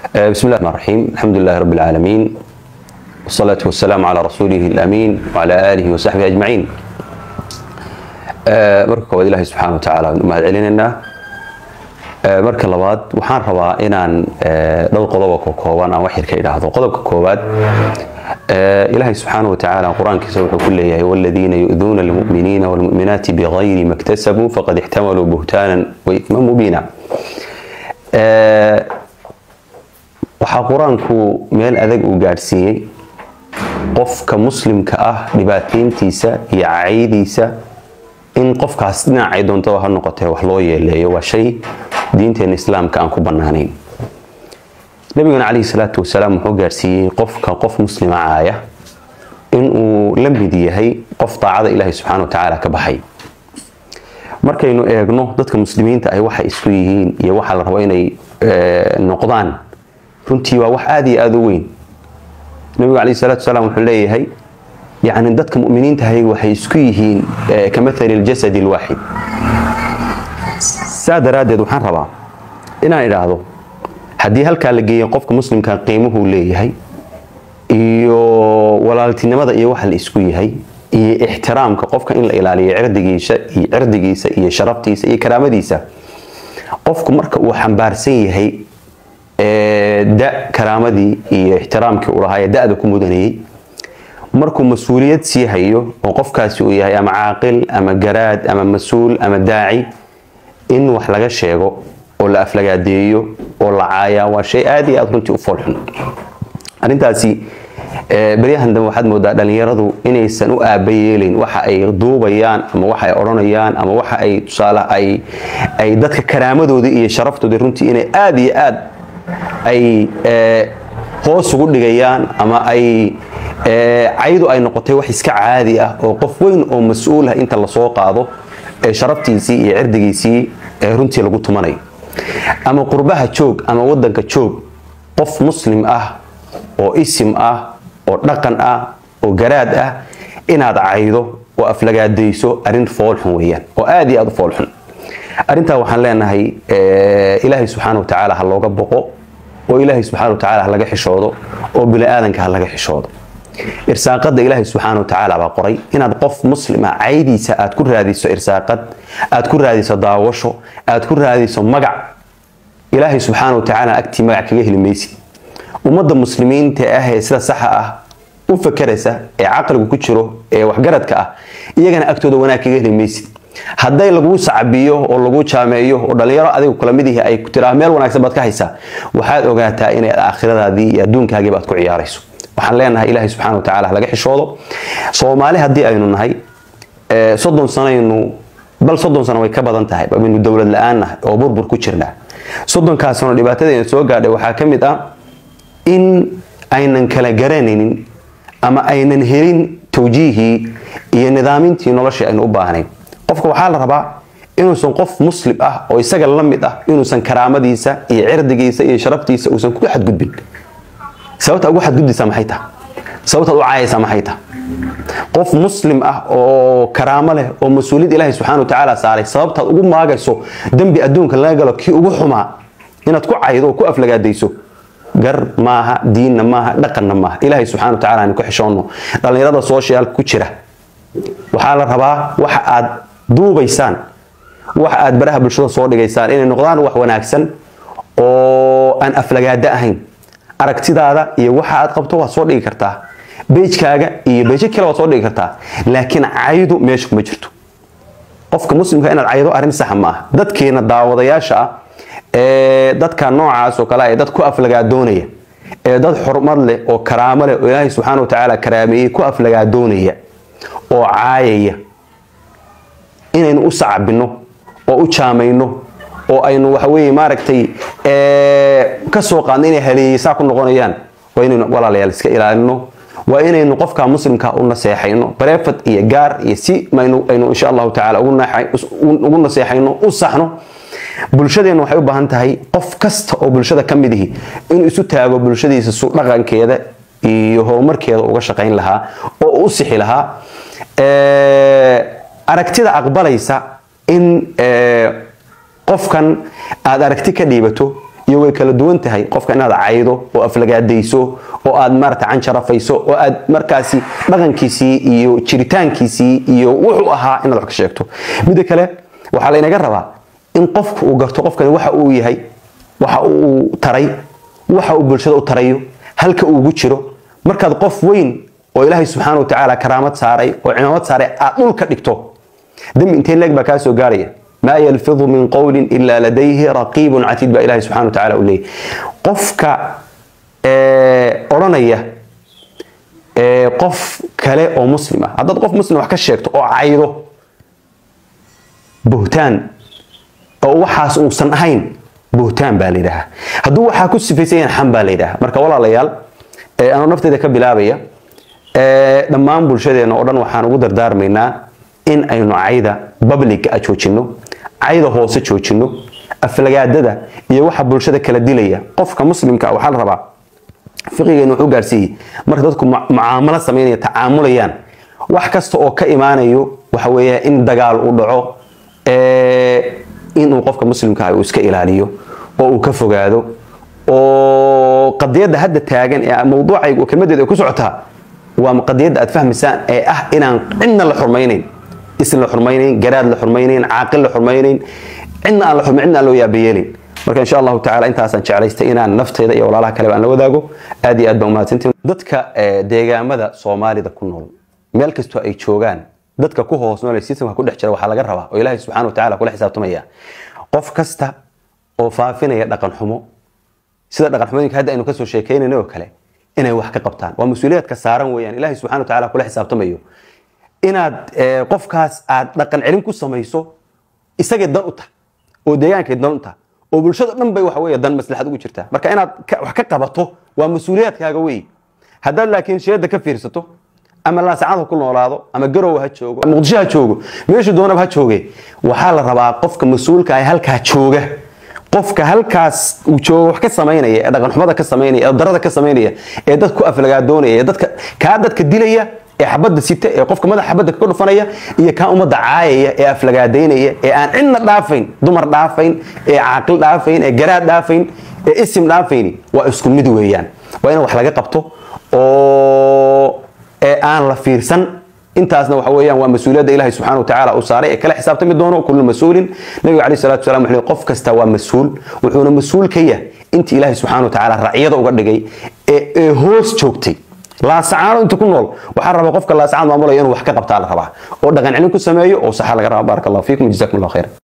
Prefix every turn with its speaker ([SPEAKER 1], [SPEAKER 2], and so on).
[SPEAKER 1] بسم الله الرحمن الرحيم الحمد لله رب العالمين والصلاة والسلام على رسوله الأمين وعلى آله وصحبه أجمعين marka koowaad ilaahay subxaana wa tacaala waan u mahad celinaynaa marka labaad waxaan rabaa inaan dhowr qodoba ka kooban aan wax yar ka idhaahdo qodobka koowaad ilaahay subxaana wa tacaala qur-aankiisa wuxuu ku leeyahay waladiina yu'duuna almu'miniina walmu'minaati bigayri ma iktasabuu faqad ixtamaluu buhtaanan wa ifman mubiina waxaa qur-aanku meel adag uu gaadhsiiyey qofka muslimka ah dhibaatayntiisa iyo caydiisa in qofkaas dhinacay doontaba ha noqotee wax loo yeeleeyo waa shay diinteena islaamka aan ku bannaanayn nabiguna calayhi salaatu wasalaam wuxuu gaarsiiyey qofka qof muslima caaya inuu la mid yahay qof daacada ilaahay subxaana wa tacaala ka baxay markaynu eegno dadka muslimiinta ay waxa isku yihiin iyo waxa la rabo inay noqdaan runtii waa wax aada iyo aada u weyn nabigu calayhi salaatu wasalaam wuxuu leeyahay يعني dadka muminiintahay waxay isku yihiin kamaali اljasad اlwaaxid saa daraaddeed waxaan rabaa inaan idhaahdo haddii halkaa la geeya qofka muslimka qiimuhuu leeyahay iyo walaaltinimada iyo waxa la isku yahay iyo ixtiraamka qofka in la ilaaliyo cirdigiisa iyo cirdigiisa iyo sharaftiisa iyo karaamadiisa qofku marka uu xambaarsan yahay da karaamadii iyo ixtiraamkii uu lahaa ee da-da ku mudanayay markuu mas-uuliyad sii hayo oo qofkaasi uu yahay ama caaqil ama garaad ama mas-uul ama daaci in wax laga sheego oo la aflagaadeeyo oo la caayaa waa shay aada iyo aada runtii u foolxun arrintaasi beryahan dambe waxaad moodaa dhalinyaradu inaysan u aaba yeelayn waxa ay duubayaan ama waxa ay odhanayaan ama waxa ay tusaale ay ay dadka karaamadooda iyo sharaftooda runtii inay aada iyo aad ay hoos ugu dhigayaan ama ay caydu ay noqotay wax iska caadi ah oo qof weyn oo mas-uul ah inta lasoo qaado sharaftiisii iyo cirdigiisii runtii lagu tumanayo ama qurbaha joog ama wadanka joog qof muslim ah oo isim ah oo dhaqan ah oo garaad ah inaad caydo oo aflagaadayso arrin foolxun weyaan oo aada iyo aada u foolxun arrintaa waxaan leenahay ilaahay subxaana wa tacaala ha looga boqo oo ilaahay subxaana wa tacaala ha laga xishoodo oo bini aadanka ha laga xishoodo irsaaqada ilaahay subxaana wa tacaala baa qoray inaad qof muslima caydiisa aad ku raadiso irsaaqad aad ku raadiso daawasho aad ku raadiso magac ilaahay subxaana wa tacaala agtii magac kaga heli maysid ummadda muslimiinta ah ee sida saxa ah u fakeraysa ee caqligu ku jiro ee waxgaradka ah iyagana agtooda wanaag kaga heli maysid hadday laguu sacbiyo oo lagu jaameeyo oo dhalinyaro adigu kula mid ihi ay tiraa meel wanaagsan baad ka haysaa waxaad ogaataa inay aakhiradaadii iyo adduunkaagiiba aad ku ciyaarayso waxaan leenahay ilaahay subxana wa tacala laga xishoodo soomaali haddii aynu nahay soddon sanaynu bal soddon sano way ka badan tahay baynu dowlad la-aan nahay oo burbur ku jirnaa soddonkaas sano dhibaatadayna soo gaadhay waxaa ka mid ah in aynan kala garanaynin ama aynan helin tawjiihii iyo nidaamintii noloshii aynu u baahnayn qofka waxaa la rabaa inuusan qof muslim ah oo isaga la mid ah inuusan karaamadiisa iyo cirdigiisa iyo sharaftiisa uusan ku xadgudbin sababta ugu xadgudbaysaa maxay taha sababtaad u caayaysaa maxay taha qof muslim ah oo karaamo leh oo mas-uuliyad ilaahay subxana wa tacaala saaray sababtaad ugu maagayso dembi adduunka laga galo kii ugu xumaa inaad ku caydo oo ku aflagaadayso gar maaha diinna maaha dhaqanna maaha ilaahay subxana wa tacala aynu ku xishoonno dhallinyarada sooshiyaal ku jira waxaa la rabaa waxa aad duubaysaan waxa aad baraha bulshada soo dhigaysaan inay noqdaan wax wanaagsan oo aan aflagaado ahayn aragtidaada iyo waxa aad qabto waad soo dhigi kartaa bejkaaga iyo bejo kale waad soo dhigi kartaa laakiin caydu meesha kuma jirto qofka muslimka inaad caydo arrin saxa ma ah dadkeena daawadayaasha ah ee dadka noocaas oo kale ee dad ku aflagaadoonaya ee dad xurmad leh oo karaamo leh oo ilaahay subxaana wa tacaala karaameeyey ku aflagaadoonaya oo caayaya inaynu u sacbino oo u jaamayno oo aynu waxaweye maaragtay ka soo qaadno inay haleeyeysaa ku noqonayaan waa inaynu walaalayaal iska ilaalino waa inaynu qofka muslimka u naseexayno bareefad iyo gaar iyo si maynu aynu insha allahu tacaala ugu naseexayno u saxno bulshadeenna waxay u baahan tahay qof kasta oo bulshada ka mid ihi inuu isu taago bulshadiisa su dhaqankeeda iyo horumarkeeda uga shaqayn lahaa oo u sixi lahaa aragtida aqbalaysa in qofkan aad aragti ka dhiibato iyo way kala duwan tahay qofka inaad caydo oo aflagaadayso oo aad maarata canjarafayso oo aad markaasi dhaqankiisii iyo jiritaankiisii iyo wuxuu ahaa inaad wax ka sheegto midda kale waxaa laynaga rabaa in qofku uu garto qofkani waxa uu yahay waxa uu taray waxa uu bulshada u tarayo halka uugu jiro markaad qof weyn oo ilaahay subxaana wa tacaala karaamad saaray oo cimaamad saaray aad dhulka dhigto dembi intee leeg baa kaa soo gaaraya maa yalfidu min qowlin ilaa ladayhi raqiibun catiid baa ilahay subxana wa tacaala u leeyahy qofka odhanaya qof kale oo muslim ah haddaad qof muslim wax ka sheegto oo caydo buhtaan oo waxaas uusan ahayn buhtaan baa la yidhaahaa hadduu waxaa ku sifaysan yahan xam baa la yidhaha marka walaalayaal anoo nafteeda ka bilaabaya dhammaan bulshadeena oo dhan waxaan ugu dardaarmaynaa in aynu cayda babliga a joojinno cayda hoose joojinno aflagaadada iyo waxa bulshada kala dilaya qofka muslimka waxaa la rabaa fiqigeenu wuxuu gaarsiiyey marka dadku mucaamalo samaynaya tacaamulayaan wax kasta oo ka imaanayo waxa weeya in dagaal uu dhaco inuu qofka muslimka uu iska ilaaliyo oo uu ka fogaado oo qadiyadda hadda taagan ee mawduucayga kelmadeeda ay ku socotaa waa qadiyadda aad fahmaysaan ee ah inaan cidna la xurmaynayn isn la xurmaynayn garaad la xurmaynayn caaqil la xurmaynayn cidna aan la xurmayn cidna aan loo yaabayeelin marka insha allahu tacala intaasaan jeclaystay inaan nafteeda iyo walaalaha kaleba aan la wadaago aad iyo aad baan umahadsantiin dadka deegaamada soomaalida ku nool meel kastoo ay joogaan dadka ku hoos nool ee systemka ku dhex jira waxaa laga rabaa oo ilaahay subxana wa tacala kula xisaabtamaya qof kasta oo faafinaya dhaqan xumo sida dhaqan xumooyinka hadda aynu kasoo sheekeynayno oo kale inay wax ka qabtaan waa mas-uuliyaadka saaran weeyaan ilaahay subxana wa tacala kula xisaabtamayo inaad qofkaas aad dhaqan celin ku samayso isagay dan u tahay oo deegaankay dan u tahay oo bulshada dhan bay waxa weeye dan maslaxad ugu jirtaa marka inaad wax ka qabato waa mas-uuliyaadkaaga wey haddaad laakiin sheeda ka fiirsato ama laasacad ha ku noolaado ama garow ha joogo ama muqdisho ha joogo meeshu doonaba ha jooge waxaa la rabaa qofka mas-uulka ah halkaa jooga qofka halkaas uu joogo wax ka samaynaya ee dhaqanxumada ka samaynaya ee darada ka samaynaya ee dad ku aflagaadoonaya ee dadka kaa dadka dilaya ee xabadda sita ee qofka madaxa xabadda ka dhufanaya iyo kaa ummadda caayaya ee aflagaadaynaya ee aan cidna dhaafayn dumar dhaafayn ee caaqil dhaafayn ee garaad dhaafayn ee isim dhaafayni waa isku mid weeyaan waa in wax laga qabto oo ee aan la fiirsan intaasna waxa weeyaan waa mas-uuliyadda ilahi subxana wa tacaala uu saaray ee kala xisaabtami doono kullu mas-uulin nabiga alayh salatu wasalam wuxuu qof kasta waa mas-uul wuxuuna mas-uul ka yah intii ilaahi subxana wa tacaala racyada uga dhigay ee hoos joogtay laasacaano inta ku nool waxaa rabaa qofka laasacaan maamulaya inuu wax ka qabtaa la rabaa oo dhaqan celin ku sameeyo oo saxa laga rabaa baaraka allahu fiikum jazakum allah khayr